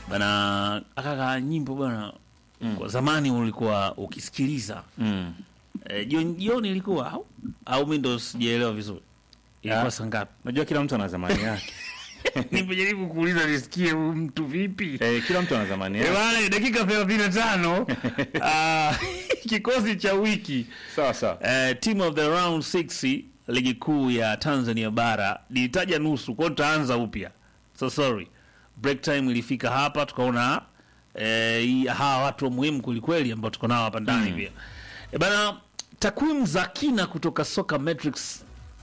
bana akaka nyimbo bana kwa zamani ulikuwa ukisikiliza Mm. eh, jioni jioni ilikuwa au au mimi ndo sijaelewa vizuri ilikuwa Ya. saa ngapi Unajua kila mtu ana zamani yake. nimejaribu kuuliza nisikie huyu mtu vipi eh, kila mtu ana zamani Eh, yake. bana dakika 35 ah, kikosi cha wiki Sawa sawa. eh, team of the round 6 ligi kuu ya Tanzania bara nilitaja nusu kwao tutaanza upya so sorry break time ilifika hapa tukaona eh, hii- hawa watu wa muhimu kwelikweli ambao tuko nao hapa ndani pia eh, bana takwimu za kina kutoka soka metrics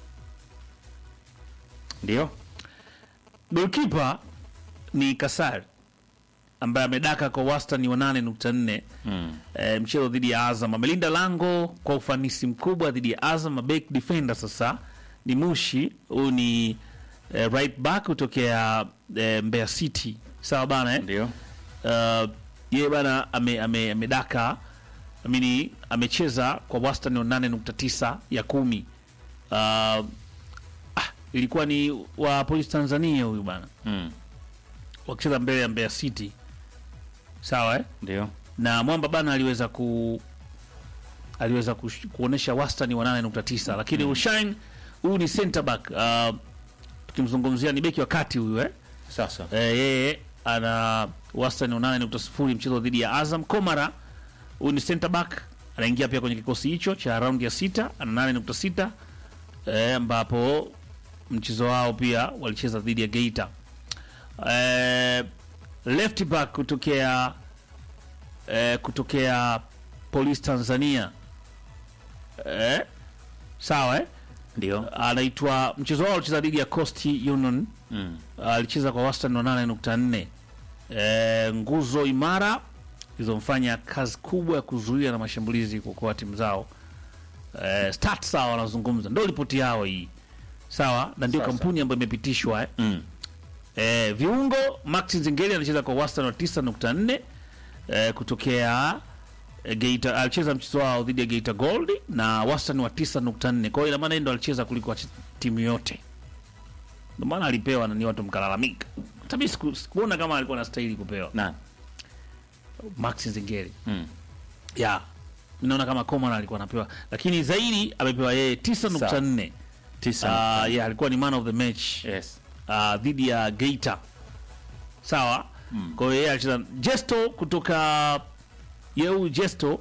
Ndio. golkipa ni kasari ambaye amedaka kwa wastani wa 8.4 Mm. e, mchezo dhidi ya Azam. Amelinda lango kwa ufanisi mkubwa dhidi ya Azam. Back defender sasa ni Mushi, huyu ni e, right back kutokea e, Mbeya City, sawa bana eh? Ndio. uh, yeye bana ame, ame, amedaka amini amecheza kwa wastani wa 8.9 ya kumi. Uh, ah, ilikuwa ni wa Polisi Tanzania huyu bana Mm. wakicheza mbele ya Mbeya City, sawa eh? Ndio. na mwamba bana aliweza ku aliweza kush- kuonesha wastani wa 8.9 lakini Ushine huyu ni center back uh, tukimzungumzia ni beki wa kati huyu eh? Sasa. Eh, yeye ana wastani wa 8.0 mchezo dhidi ya Azam. Komara huyu ni center back anaingia pia kwenye kikosi hicho cha raundi ya sita, ana 8.6 eh, ambapo mchezo wao pia walicheza dhidi ya Geita. Eh, left back kutokea eh, kutokea Police Tanzania eh, sawa eh? Ndio. anaitwa mchezo wao alicheza dhidi ya Coast Union Mm. alicheza kwa wastani wa 8.4. E, nguzo imara zilizomfanya kazi kubwa ya kuzuia na mashambulizi kuokoa timu zao. E, stats sawa wanazungumza, ndio ripoti yao hii sawa, na ndio Sasa. kampuni ambayo imepitishwa eh. Mm. E, viungo Max Nzingeli anacheza kwa wastani wa 9.4 e, kutokea e, Geita alicheza mchezo wao dhidi ya Geita Gold na wastani wa 9.4. Kwa hiyo ina maana yeye ndo alicheza kuliko wache- timu yote, ndio maana alipewa na ni watu mkalalamika. Hata mimi siku- sikuona kama alikuwa anastahili kupewa Na. Max Nzingeli Mm. ya naona kama Coman alikuwa anapewa, lakini zaidi amepewa yeye 9.4. Tisa. Ah, yeah, alikuwa ni man of the match Yes. uh, dhidi ya Geita sawa. Kwa hiyo yeye alicheza Jesto kutoka yeu Jesto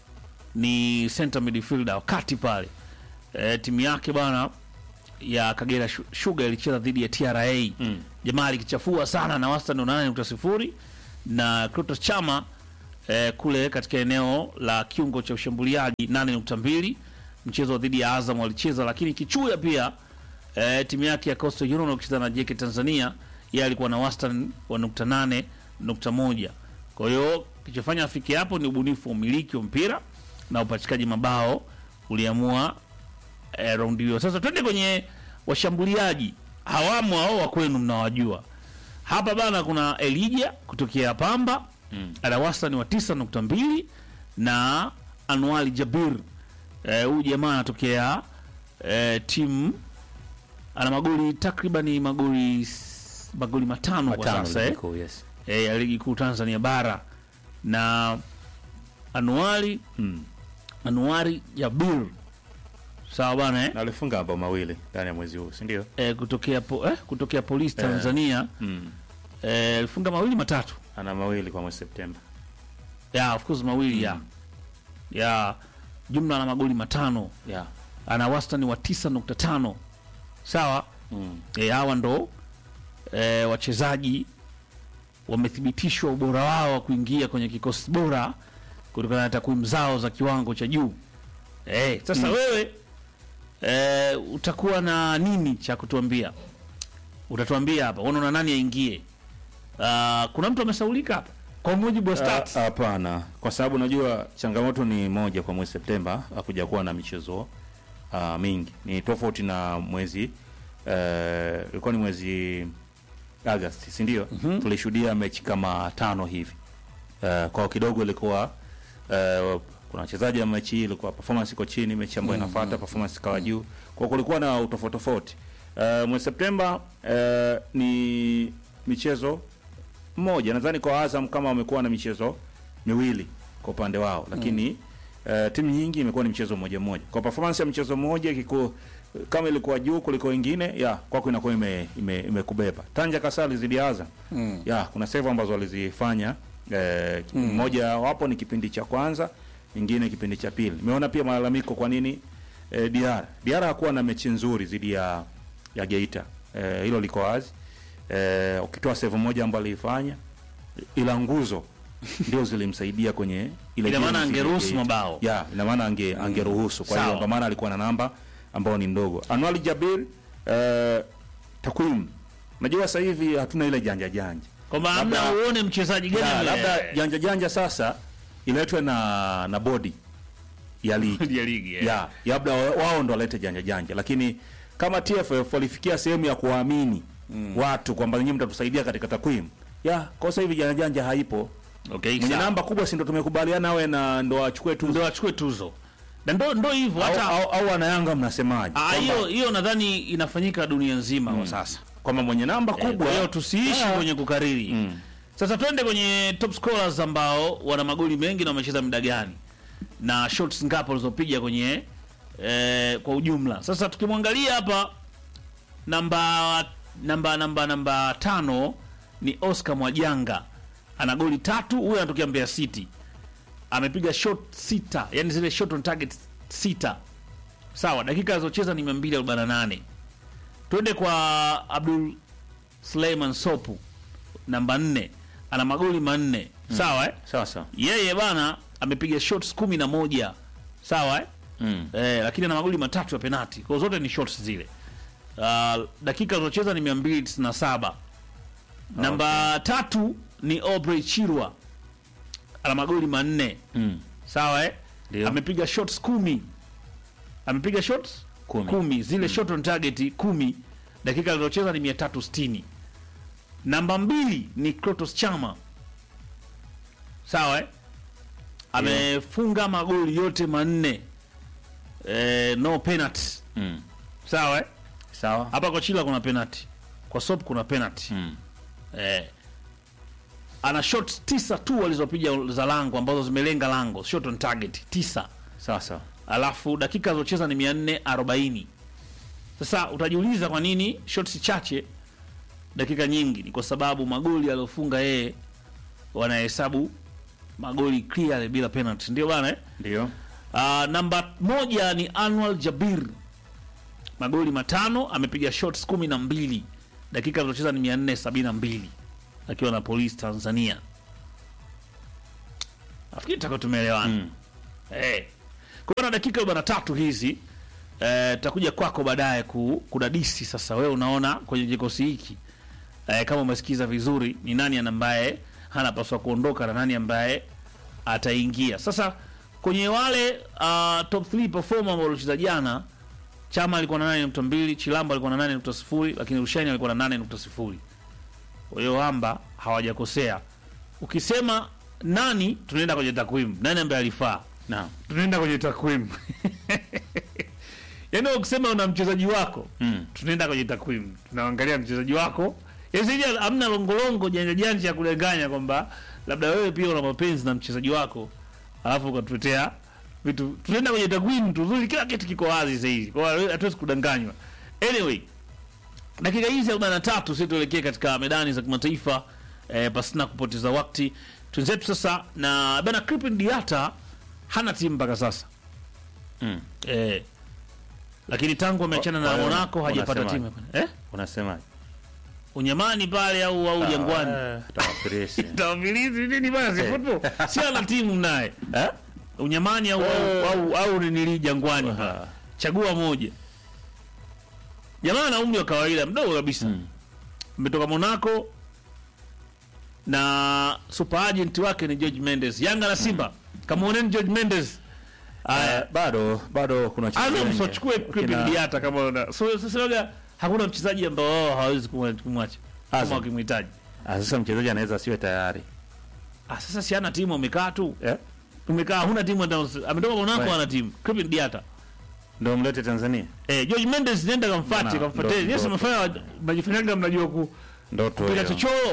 ni center midfielder wakati pale e, timu yake bana ya Kagera Shu- Sugar ilicheza dhidi ya TRA Mm. jamaa alikichafua sana na wastani wa 8.0 na Clatous Chama eh, kule katika eneo la kiungo cha ushambuliaji 8.2 mchezo dhidi ya Azam walicheza, lakini Kichuya pia eh, timu yake ya Coastal Union wakicheza na JK Tanzania yeye alikuwa na wastani wa nukta nane nukta moja. Kwa hiyo kilichofanya afike hapo ni ubunifu wa umiliki wa mpira na upachikaji mabao uliamua eh, raundi hiyo. Sasa twende kwenye washambuliaji hawamo hao wa kwenu mnawajua hapa bana. Kuna Elija kutokea Pamba Mm. ana wastani wa 9.2 na Anwali Jabir eh, huyu jamaa anatokea eh, timu ana magoli takribani magoli s- magoli matano, kwa Matano sasa eh, ligi kuu, yes. eh, ya ligi kuu Tanzania bara na Anuari Mm. Anuari Jabir sawa bana eh? Na alifunga mabao mawili ndani ya mwezi huu, si ndio? Eh, kutokea po, eh, kutokea polisi Tanzania Mm. eh, alifunga mawili matatu Ana mawili kwa mwezi Septemba. ya of course mawili ya ya jumla na magoli matano Yeah. ana wastani wa 9.5 sawa Mm. e, hawa ndo e, wachezaji wamethibitishwa ubora wao wa kuingia kwenye kikosi bora kutokana na takwimu zao za kiwango cha juu e, sasa wewe e, utakuwa na nini cha kutuambia utatuambia hapa unaona nani aingie uh, kuna mtu amesaulika hapa kwa mujibu wa Ah, stats Hapana, kwa sababu unajua changamoto ni moja kwa mwezi Septemba, hakuja kuwa na michezo uh, mingi. Ni tofauti na mwezi eh, ilikuwa ni mwezi Agosti, si ndio? Tulishuhudia mechi kama tano hivi uh, kwa kidogo ilikuwa uh, kuna wachezaji wa mechi hii ilikuwa performance iko chini, mechi ambayo inafuata performance ikawa juu, kwa kulikuwa na utofauti tofauti. Uh, mwezi Septemba uh, ni michezo mmoja nadhani kwa Azam kama wamekuwa na michezo miwili kwa upande wao lakini eh, timu nyingi imekuwa ni mchezo mmoja mmoja kwa performance ya mchezo mmoja kiko kama ilikuwa juu kuliko wengine ya kwako inakuwa ime, ime, imekubeba Tanja Kasali zidi ya Azam Mm. ya kuna save ambazo walizifanya eh, moja wapo ni kipindi cha kwanza nyingine kipindi cha pili nimeona pia malalamiko kwa nini eh, Diara Diara hakuwa na mechi nzuri zidi ya ya Geita eh, hilo liko wazi eh, ukitoa save moja ambayo aliifanya ila nguzo ndio zilimsaidia kwenye ile Ina game maana dhidi ya angeruhusu Geita. mabao. ya ina maana ange angeruhusu kwa hiyo Sawa. kwa maana alikuwa na namba ambayo ni ndogo Anwali Jabir eh, takwimu najua sasa hivi hatuna ile janja janja kwamba Labda- amna uone mchezaji gani Ya, ame- labda janja janja sasa iletwe na na bodi ya ligi ya ligi eh. ya labda wa- wao ndo walete janja janja lakini kama TFF walifikia sehemu ya kuwaamini watu kwamba nyinyi mtatusaidia katika takwimu ya kwa sasa hivi janja janja haipo Okay, mwenye sawa. namba kubwa si ndo tumekubaliana awe na ndo achukue tu ndio achukue tuzo na ndo ndo hivyo au, hata au, au wanayanga mnasemaje Ah, Kwamba- hiyo hiyo nadhani inafanyika dunia nzima kwa sasa kwamba mwenye namba Eh, kubwa kwa hiyo tusiishi Ah. kwenye kukariri Mm. sasa twende kwenye top scorers ambao wana magoli mengi na wamecheza muda gani na shots ngapi walizopiga kwenye eh, kwa ujumla sasa tukimwangalia hapa namba namba namba namba tano ni Oscar Mwajanga ana goli tatu huyu anatokea Mbeya City amepiga shot sita yani zile shot on target sita sawa dakika alizocheza ni 248 twende kwa Abdul Suleiman Sopu namba nne ana magoli manne sawa eh? sasa yeye bana amepiga shots kumi na moja sawa eh? mm. Eh, lakini ana magoli matatu ya penati kwa zote ni shots zile uh, dakika alizocheza ni 297 namba tatu ni Aubrey Chirwa ana magoli manne Mm. sawa eh? Ndio. amepiga shots kumi amepiga shots Kumi. kumi zile shot on target kumi dakika alizocheza ni 360 namba mbili ni Krotos Chama sawa eh? amefunga magoli yote manne eh, no penalty Mm. sawa eh? sawa hapa kwa Chila kuna penalty kwa Sop kuna penalty mm. eh, ana shot tisa tu walizopiga za lango ambazo zimelenga lango shot on target tisa sasa alafu dakika alizocheza ni 440 sasa utajiuliza kwa nini shots chache dakika nyingi ni kwa sababu magoli aliyofunga yeye wanahesabu magoli clear bila penalty ndio bana eh? ndio Uh, namba moja ni Anwar Jabir magoli matano amepiga shots kumi na mbili dakika alizocheza ni 472 akiwa na polisi Tanzania nafikiri taka tumeelewana Mm. Eh. Kwa hiyo na dakika arobaini na tatu hizi eh, takuja kwako baadaye ku, kudadisi sasa wewe unaona kwenye kikosi hiki eh, kama umesikiza vizuri ni nani ambaye anapaswa kuondoka na nani ambaye ataingia sasa kwenye wale uh, top 3 performer ambao walicheza jana Chama alikuwa na 8.2, Chilamba alikuwa na 8.0, lakini Rushaini alikuwa na 8.0. Kwa hiyo Hamba hawajakosea. Ukisema nani, tunaenda kwenye takwimu. Nani ambaye alifaa? naam Tunaenda kwenye takwimu. Yaani ukisema una mchezaji wako, mm. tunaenda kwenye takwimu. Tunaangalia mchezaji wako. Yaani hamna longolongo janja janja ya kudanganya kwamba labda wewe pia una mapenzi na mchezaji wako alafu ukatuletea vitu. Tunaenda kwenye takwimu tuzuri, kila kitu kiko wazi sasa hivi. Kwa hiyo hatuwezi kudanganywa. Anyway, dakika hizi 43 sisi tuelekee katika medani za kimataifa eh, pasina kupoteza wakati. Twenzetu sasa na bana Crispin Diata hana timu mpaka sasa. Mm. Eh, lakini tangu ameachana Kwa- na kwa hiyo Monaco hajapata unasemaje? timu. Eh? unasemaje Unyamani pale au au Jangwani. Ah, tawafirisi. Tawafilizi nini bana si Eh. football. Si ana timu naye. Eh? Unyamani au Eh. au au nili Jangwani. Ah. Chagua moja. Jamaa ana umri wa kawaida mdogo kabisa. Mm. Mmetoka Monaco na super agent wake ni George Mendes. Yanga na Simba. Kamuoneni George Mendes. Aya, Eh, bado bado kuna wachezaji Azam wengi. msichukue Crispin Kina- Diata kama una. So sasa labda hakuna mchezaji ambao wao hawezi kumwa- kumwacha kama Azam. wakimhitaji. Ah, sasa mchezaji anaweza asiwe tayari Ah, sasa si ana timu amekaa tu. eh? Umekaa huna timu hata ametoka Monaco Right. ana timu. Crispin Diata. ndo mlete Tanzania Eh, George Mendes nenda kamfuate, Bana, kamfuate. ndo- Yes ndo- mnafanya mnajifanyaga mnajua ku ndoto kupiga hiyo. chochoro.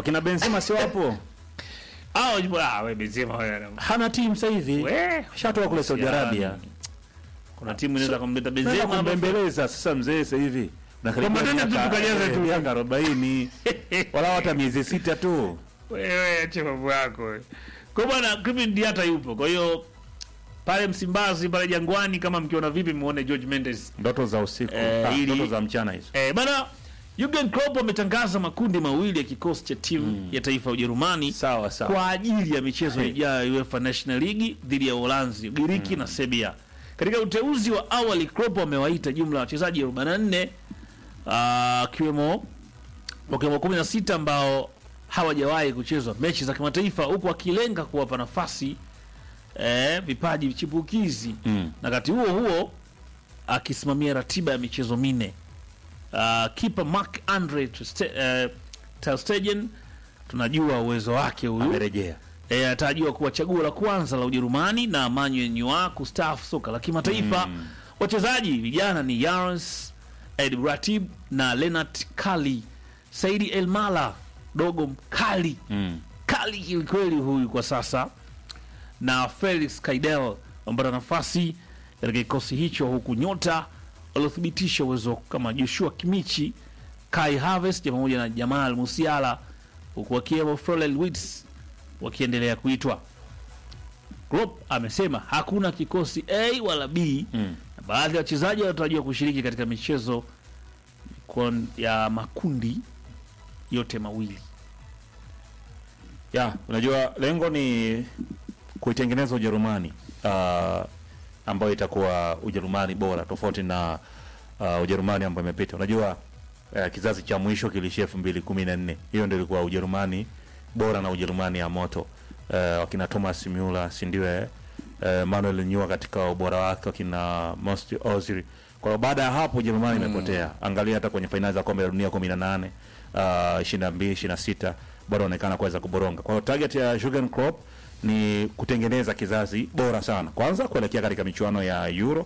wakina Benzema si wapo Hao ah, wewe Benzema wewe. hana timu sasa hivi We, shatoka kule Saudi Arabia Kuna timu inaweza kumleta Benzema Benzema hapa. kumbembeleza sasa mzee sasa hivi Kwamba tena tu tukajaza tu. miaka 40 wala hata miezi sita tu Wewe acha mambo yako. wewe. Kwa bwana Kevin Diata yupo. Kwa hiyo pale Msimbazi pale Jangwani kama mkiona vipi muone George Mendes. ndoto za usiku Eh, ah, ili- ndoto za mchana hizo Eh, bana Jurgen Klopp ametangaza makundi mawili ya kikosi cha timu ya taifa ya Ujerumani sawa sawa kwa ajili ya michezo ijayo ya UEFA National League dhidi ya Uholanzi, Ugiriki na Serbia. Katika uteuzi wa awali, Klopp amewaita jumla ya wachezaji 44 ah, akiwemo wakiwemo 16 ambao hawajawahi kuchezwa mechi za kimataifa, huku akilenga kuwapa nafasi eh, vipaji chipukizi Mm. na wakati huo huo akisimamia ratiba ya michezo minne. Uh, kipa Mark Andre ter Ste- uh, ter Stegen tunajua uwezo wake huyu amerejea e, atarajiwa kuwa chaguo la kwanza la Ujerumani na Manuel Neuer kustaafu soka la kimataifa. Wachezaji vijana ni Yarens Ed Ratib na Lenat Kali, Saidi Elmala dogo mkali mm. kali kwelikweli huyu kwa sasa, na Felix Kaidel amepata nafasi katika kikosi hicho, huku nyota waliothibitisha uwezo kama Joshua Kimichi, Kai Havertz pamoja na Jamal Musiala, huku wakiwemo Florian Wirtz wakiendelea kuitwa. Klopp amesema hakuna kikosi A wala B Mm. na baadhi ya wachezaji wanatarajiwa kushiriki katika michezo kon- ya makundi yote mawili. ya unajua lengo ni kuitengeneza Ujerumani uh, ambayo itakuwa Ujerumani bora tofauti na uh, Ujerumani ambayo imepita. Unajua uh, kizazi cha mwisho kilishia elfu mbili kumi na nne hiyo ndio ilikuwa Ujerumani bora na Ujerumani ya moto uh, wakina Thomas Muller si ndio eh? uh, Manuel Neuer katika ubora wake wakina Mesut Ozil. Kwa hiyo baada ya hapo Ujerumani imepotea. Angalia hata kwenye fainali za kombe la dunia 18 uh, 22 26 bado wanaonekana kuweza kuboronga. Kwa hiyo target ya Jurgen Klopp ni kutengeneza kizazi bora sana, kwanza kuelekea katika michuano ya Euro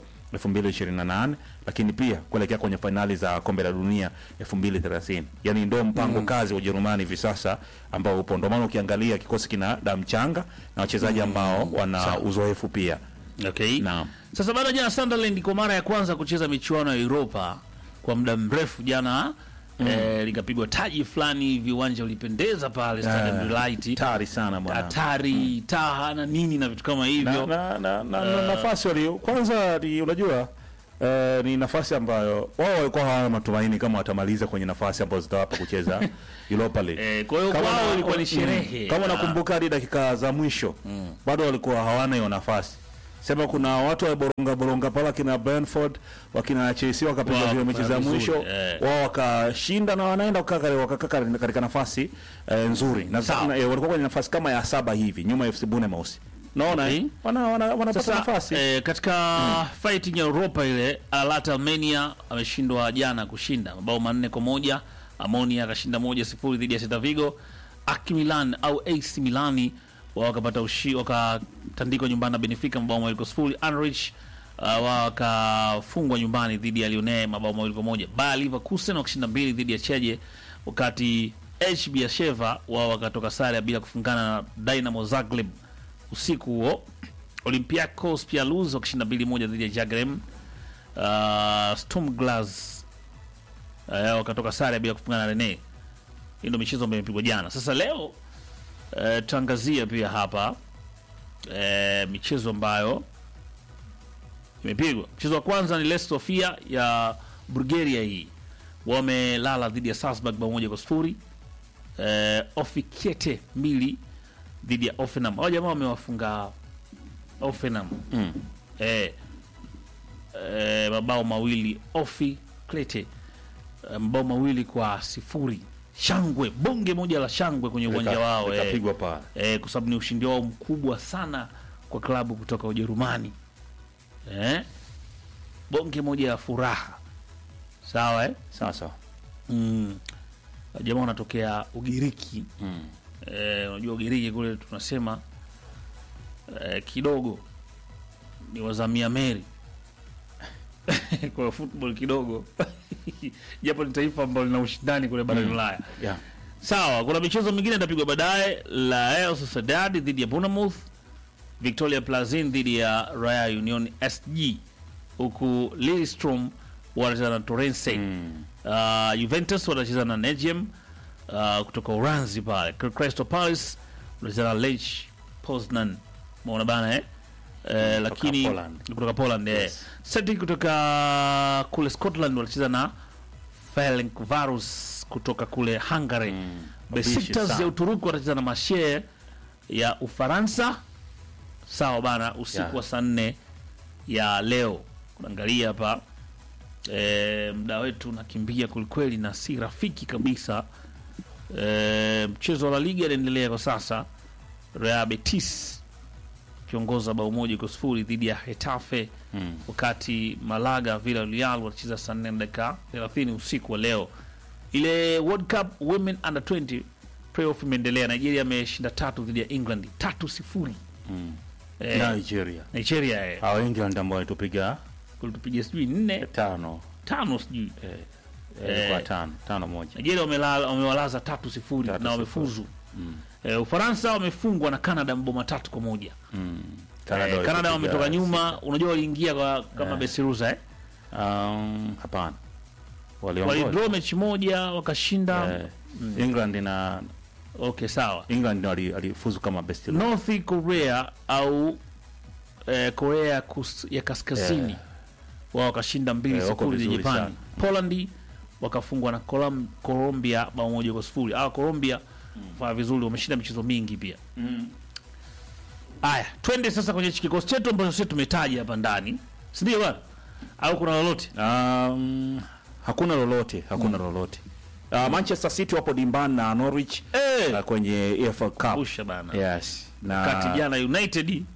2028 lakini pia kuelekea kwenye fainali za kombe la dunia 2030. Yani ndio mpango kazi wa Ujerumani hivi sasa ambao upo. Ndio maana ukiangalia kikosi kina damu changa na wachezaji ambao wana uzoefu pia. Okay. Naam. Sasa baada jana Sunderland kwa mara ya kwanza kucheza michuano ya Europa kwa muda mrefu jana eh, likapigwa taji fulani hivi, uwanja ulipendeza pale Stadium Light, Tari sana bwana. hatari taha na nini na vitu kama na, hivyo. na, na, na, na nafasi wali kwanza ni unajua eh, ni nafasi ambayo wao walikuwa hawana matumaini kama watamaliza kwenye nafasi ambazo zitawapa kucheza Europa League. Eh, kwa hiyo Kama kwao na- ilikuwa ni mm, sherehe. Kama Ah. nakumbuka hadi dakika za mwisho bado walikuwa hawana hiyo nafasi. Sema kuna watu wa boronga boronga pala kina Brentford wakina Chelsea wakapiga Wao zile mechi za wakafanya mwisho vizuri, eh. wao wakashinda na wanaenda kukaa wakakaa katika katika nafasi eh, nzuri na, Sawa. na eh, walikuwa kwenye nafasi kama ya saba hivi nyuma ya FC Bournemouth. Naona Okay. eh, wana, wana, wanapata Sasa nafasi eh, katika fighting ya Europa ile Atalanta Armenia ameshindwa jana kushinda mabao manne kwa moja. Amonia akashinda moja sifuri dhidi ya Celta Vigo. AC Milan au AC Milani wao wakapata ushi wakatandikwa nyumbani na Benfica mabao mawili kwa sifuri. Anderlecht uh, wao wakafungwa nyumbani dhidi ya Lyon mabao mawili kwa moja. Bayer Leverkusen wakashinda mbili dhidi ya Cheje, wakati HB Beersheva wao wakatoka sare ya bila kufungana na Dynamo Zagreb usiku huo. Olympiacos pia lose wakishinda mbili moja dhidi ya Zagreb. Uh, Sturm Graz uh, wakatoka sare bila kufungana na Rene. Hii ndio michezo ambayo imepigwa jana. Sasa leo uh, tutaangazia pia hapa uh, michezo ambayo imepigwa. Mchezo wa kwanza ni Leicester Sofia ya Bulgaria, hii wamelala dhidi ya Salzburg bao moja kwa sifuri. Uh, Ofikiete mbili dhidi ya Offenham. Hao jamaa wamewafunga Offenham Mm. eh, eh, mabao mawili Ofi Klete eh, mabao mawili kwa sifuri. Shangwe bonge moja la shangwe kwenye uwanja Lika- wao eh, likapigwa pale. eh, kwa sababu ni ushindi wao mkubwa sana kwa klabu kutoka Ujerumani eh, bonge moja ya furaha sawa eh? Sasa mm. Jamaa wanatokea Ugiriki mm. Eh, unajua Ugiriki kule tunasema eh, kidogo ni wazamia meri kwa football kidogo japo ni taifa ambalo lina ushindani kule barani Ulaya. yeah. Sawa, kuna michezo mingine itapigwa baadaye. Real Sociedad dhidi ya Bournemouth, Victoria Plazin dhidi ya Real Union SG, huku Lillestrøm wanacheza na Torrense. Mm. Uh, Juventus watacheza na Nejem uh, kutoka Uranzi pale. Crystal Palace wanacheza na Lech Poznan. Umeona bana eh? Eh, lakini Poland. kutoka Poland eh. Yes. Celtic kutoka kule Scotland wanacheza na Ferencvaros kutoka kule Hungary. Mm. Wabishi Besiktas sana. ya Uturuki watacheza na Marseille ya Ufaransa. Sawa bana, usiku Yeah. wa saa nne ya leo. Kuangalia hapa e, mda wetu unakimbia kwelikweli na si rafiki kabisa. E, mchezo wa La Liga inaendelea kwa sasa, Real Betis kiongoza bao moja kwa sifuri dhidi ya Hetafe Mm. wakati Malaga Villarreal wanacheza saa nne na dakika 30 usiku wa leo. Ile World Cup Women Under 20 playoff imeendelea. Nigeria ameshinda tatu dhidi ya England tatu sifuri. Mm. Eh, Nigeria. Nigeria eh, Hao England ambao walitupiga kulitupiga sijui nne tano. tano sijui Eh, Eh. ilikuwa tano, tano moja. Nigeria wamelala- wamewalaza tatu sifuri Tatu na sifuri. wamefuzu. Mm. Eh, Ufaransa wamefungwa na Canada mabao matatu kwa moja. Mm. Eh, Canada walitupiga wametoka nyuma, sita. unajua waliingia kwa kama Eh. Besirusa eh? Um, hapana. Waliongoza. Walidraw mechi moja wakashinda. Eh, England na Okay, sawa. England wali- walifuzu kama best loser. North Korea au eh, Korea kus, ya kaskazini Yeah. wao wakashinda mbili Eh, wako sifuri dhidi ya vizuri Japani. Poland wakafungwa na Colom- Colombia bao moja kwa sifuri. Ah, Colombia fanya vizuri, wameshinda michezo mingi pia. Mm. Haya, twende sasa kwenye hichi kikosi chetu ambacho sisi tumetaja hapa ndani, si ndio bwana? Au kuna lolote? Um, hakuna lolote, hakuna lolote. Uh, Manchester City wapo dimbani na Norwich Eh, uh, kwenye EFL Cup. usha bana. Yes. Na Kati jana United